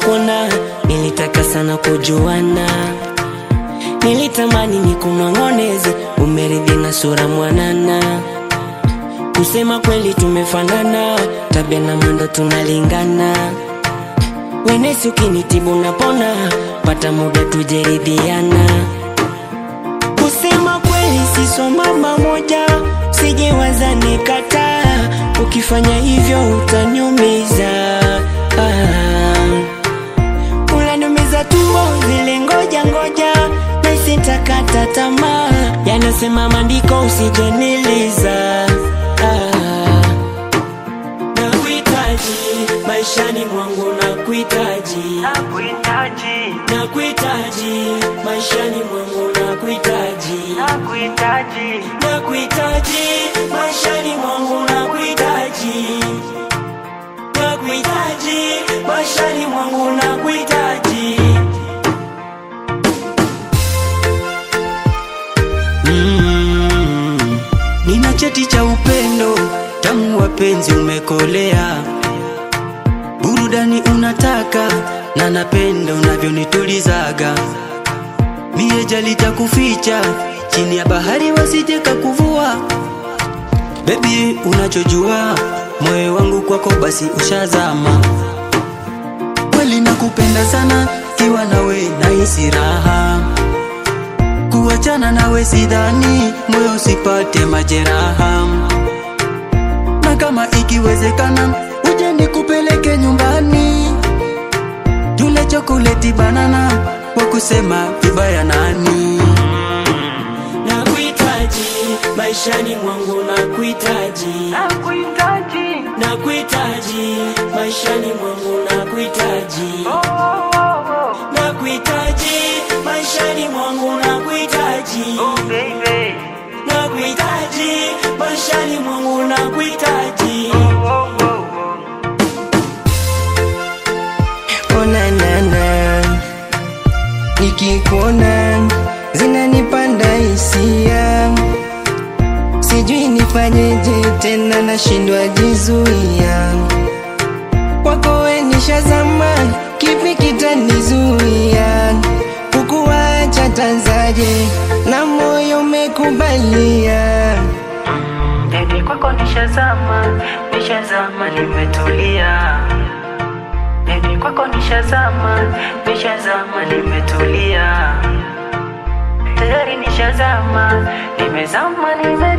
nilipona, nilitaka sana kujuana, nilitamani nikunong'oneze, umeridhi na sura mwanana. Kusema kweli tumefanana, tabia na mwendo tunalingana. Wenesi ukinitibu napona, pata muda tujeridhiana. Kusema kweli siso mama moja, sijiwaza nikataa. Ukifanya hivyo utaniumiza, ah. Unaniumiza tumbo zile ngoja ngoja, na sitakata tamaa. Yanasema maandiko usijeniliza, ah. Nakuhitaji maishani mwangu, nakuhitaji, Nakuhitaji, nakuhitaji maishani mwangu, nakuhitaji, nakuhitaji, nakuhitaji maishani mwangu, nakuhitaji, nakuhitaji maishani mwangu, nakuhitaji. Mm, nina cheti cha upendo tamu, wapenzi umekolea, burudani unataka na napenda unavyonitulizaga mie jalita kuficha chini ya bahari wasijeka kuvua bebi, unachojua moyo wangu kwako basi ushazama. Kweli nakupenda sana, kiwa nawe nahisi raha, kuachana nawe sidhani, moyo usipate majeraha, na kama ikiwezekana uje nikupeleke nyumbani tule chokoleti banana, wa kusema vibaya nani? Nakuhitaji maishani mwangu, nakuhitaji, nakuhitaji, nakuhitaji maishani mwangu, nakuhitaji, oh, oh, oh, nakuhitaji maishani mwangu, nakuhitaji, oh, baby, nakuhitaji maishani mwangu, nakuhitaji. oh, oh, oh, onanana nikikuona zinanipanda hisia, sijui nifanyeje tena, nashindwa jizuia. Kwako we nishazama, kipi kitanizuia kukuacha? Tanzaje na moyo umekubalia Baby kwako nishazama, nishazama nimetulia. Baby kwako nishazama, nishazama nimetulia. Tayari nishazama, nimezama nime